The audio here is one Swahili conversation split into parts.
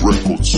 Records.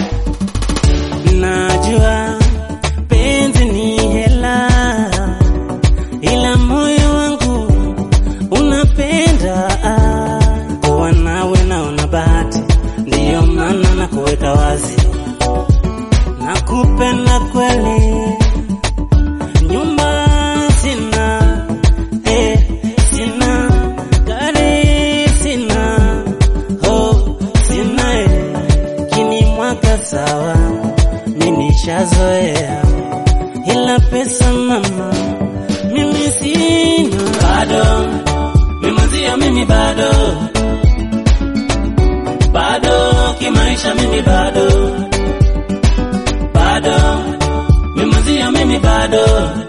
Najua penzi ni hela, ila moyo wangu unapenda kuwa nawe, naona bahati, ndiyo maana na kuweka wazi, nakupenda kweli. Nyumba sina, eh, sina gari sina, oh, sina eh, kini mwaka sawa mimi nishazoea, ila pesa mama, mimi sina bado, mimazia mimi bado, bado kimaisha mimi bado, bado mimazia mimi bado,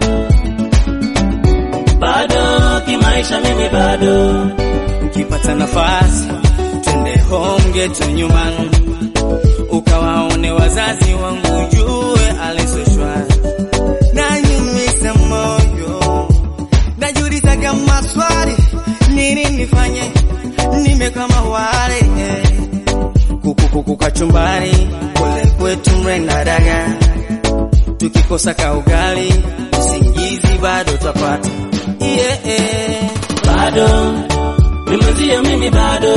bado kimaisha mimi bado. ukipata nafasi twende home geto nyumbani, ukawaone wazazi wangu, jue alisoshwari nanyumisa moyo, najulizaga maswali, nini nifanye, nime kama wale eh. kukukuku kachumbari, kule kwetu mrenda daga, tukikosa kaugali, usingizi bado twapata yeah, yeah. bado mimazia mimi bado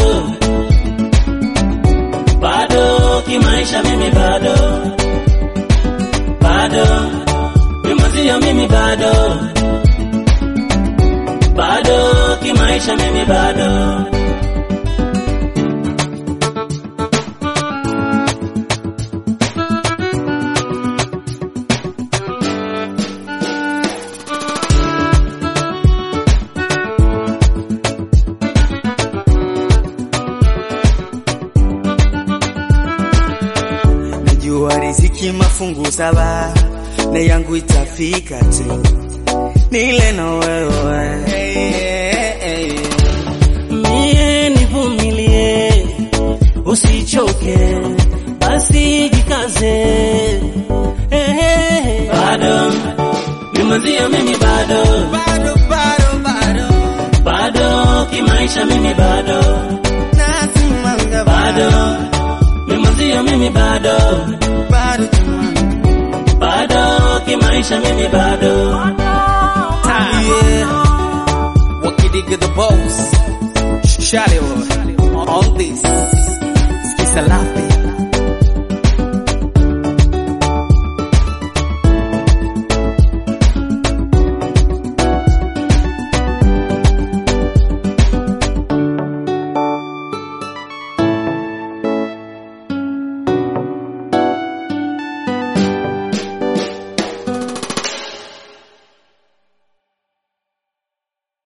bado kimaisha mimi bado bado mimazia mimi bado bado kimaisha mimi bado Najua riziki mafungu saba na yangu itafika tu, nile na wewe mie nivumilie usichoke basi jikaze eh, eh, bado mimazia mimi bado bado bado bado bado kimaisha mimi bado nasimanga bado mimazia mimi bado bado jamani. bado kimaisha mimi bado Yeah. Wakidiga the boss Shale on this Skisa lapi